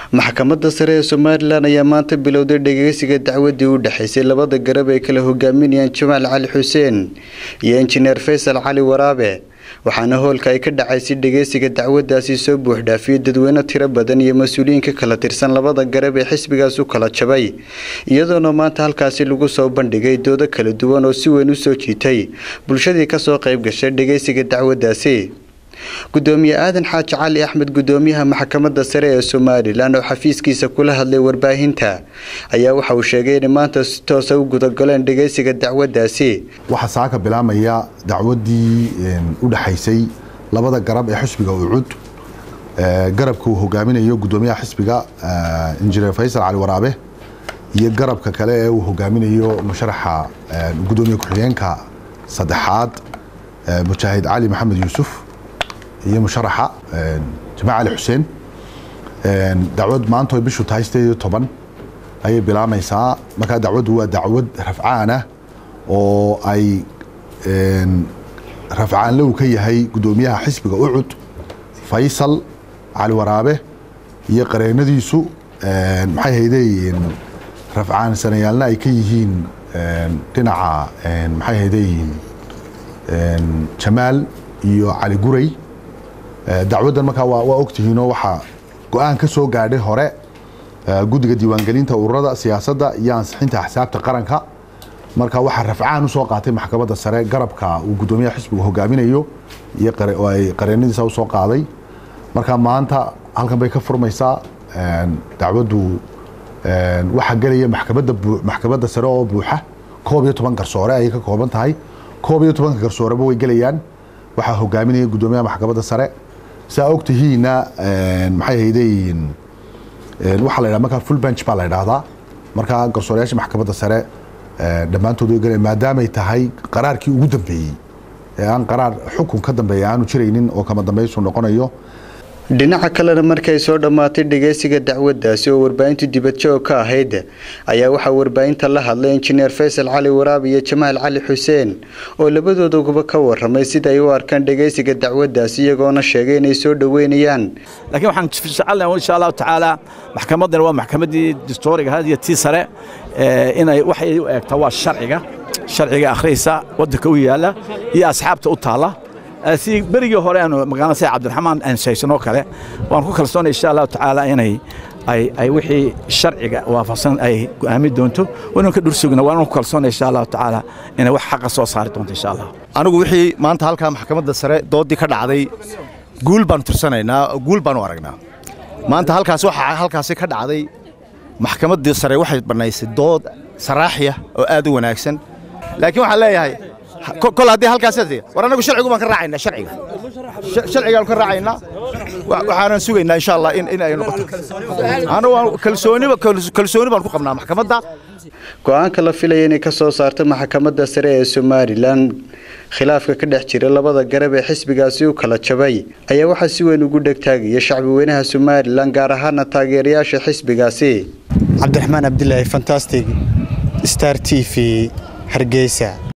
maxkamadda sare ee somalilan ayaa maanta bilowday dhegeysiga dacwadii u dhexeysay labada garab ay kala hogaaminayaan jamaal cali xuseen iyo injineer faysal cali waraabe waxaana hoolka ay ka dhacaysay dhegeysiga dacwadaasi soo buuxdhaafiyey dadweyne tiro badan iyo mas-uuliyiin ka kala tirsan labada garab ee xisbigaas u kala jabay iyadoona maanta halkaasi lagu soo bandhigay doodo kala duwan oo si weyn u soo jiitay bulshadii kasoo qayb gashay dhegeysiga dacwadaasi gudoomiye aadan xaaji cali axmed gudoomiyaha maxkamadda sare ee somalilan oo xafiiskiisa kula hadlay warbaahinta ayaa waxa uu sheegay inay maanta si toosa u gudagaleen dhegeysiga dacwadaasi waxaa saaka bilaamaya dacwadii u dhexaysay labada garab ee xisbiga ucud garabka uu hogaaminayo gudoomiyaha xisbiga injineer faysal cali waraabe iyo garabka kale ee uu hogaaminayo musharaxa gudoomiye ku-xigeenka saddexaad mujaahid cali maxamed yuusuf iyo musharaxa jamac cali xuseen dacwad maanta ay bishu tahay sideed iyo toban ayay bilaamaysaa markaa dacwaddu waa dacwad rafcaana oo ay rafcaanle uu ka yahay gudoomiyaha xisbiga ucud faysal cali waraabe iyo qareenadiisu maxay hayday rafcaan sanayaalna ay ka yihiin dhinaca maxay hayday jamaal iyo cali guray dacwaddan markaa waa ogtihiinoo waxaa go-aan ka soo gaadhay hore guddiga diiwaangelinta ururada siyaasadda iyo ansixinta axsaabta qaranka marka waxaa rafcaan usoo qaatay maxkamadda sare garabka uu gudoomiyaha xisbigu hogaaminayo iyo ay qareenadiisa usoo qaaday marka maanta halkan bay ka furmaysaa dacwaddu waxaa gelaya maxkamadda maxkamadda sare oo buuxa koob iyo toban garsoore ayay ka kooban tahay koob iyo tobanka garsooreba way gelayaan waxaa hogaaminaya gudoomiyaha maxkamadda sare saa ogtihiina maxay hayday waxaa la ydhaha markaa full bench baa la ydhaahdaa markaa garsoorayaasha maxkamadda sare dhammaantood way gelaya maadaamay tahay qaraarkii ugu dambeeyey ee aan qaraar xukun ka dambeeya aanu jiraynin oo kama dambaysu noqonayo dhinaca kalena markay soo dhammaatay dhegeysiga dacwadaasi oo warbaahintu dibadjoog ka ahayd ayaa waxaa warbaahinta la hadlay injineer faysal cali waraabe iyo jamaal cali xuseen oo labadoodaguba ka waramay sida ay u arkaan dhegeysiga dacwadaasi iyagoona sheegay inay soo dhoweynayaan laakiin waxaan jecelnahay insha allahu tacaala maxkamaddana waa maxkamaddii distooriga had iyo tii sare inay waxay u eegtaa waa sharciga sharciga akhriysa waddanka u yaalla iyo asxaabta u taalla si berigii hore aanu magaalada sida cabdiraxmaan aan shaysanoo kale waan ku kalsoonay insha allahu tacaala inay ay wixii sharciga waafaqsan ay go'aami doonto waynu ka dhursugna waanu ku kalsoonay insha allahu tacaala inay wax xaqa soo saari doonto insha allah anigu wixii maanta halkaa maxkamadda sare doodii ka dhacday guul baanu tirsanaynaa guul baanu aragnaa maanta halkaas waxaa halkaasi ka dhacday maxkamaddii sare waxay bannaysay dood saraaxiya oo aad u wanaagsan laakiin waxaan leeyahay kol haddii halkaas war annagu sharcigu baan ka raacaynaa sharciga sharcigaanu ka raacaynaa waxaanan sugaynaa insha allah in ay noqoto anagu kalsooniba kalsooni baan ku qabnaa maxkamadda go-aanka la filaya inay ka soo saarto maxkamadda sare ee somalilan khilaafka ka dhex jira labada garab ee xisbigaasi u kala jabay ayaa waxaa si weyn ugu dhegtaagaya shacbi weynaha somalilan gaar ahaana taageerayaasha xisbigaasi cabdiraxmaan cabdilaahi fantastic star t v hargeysa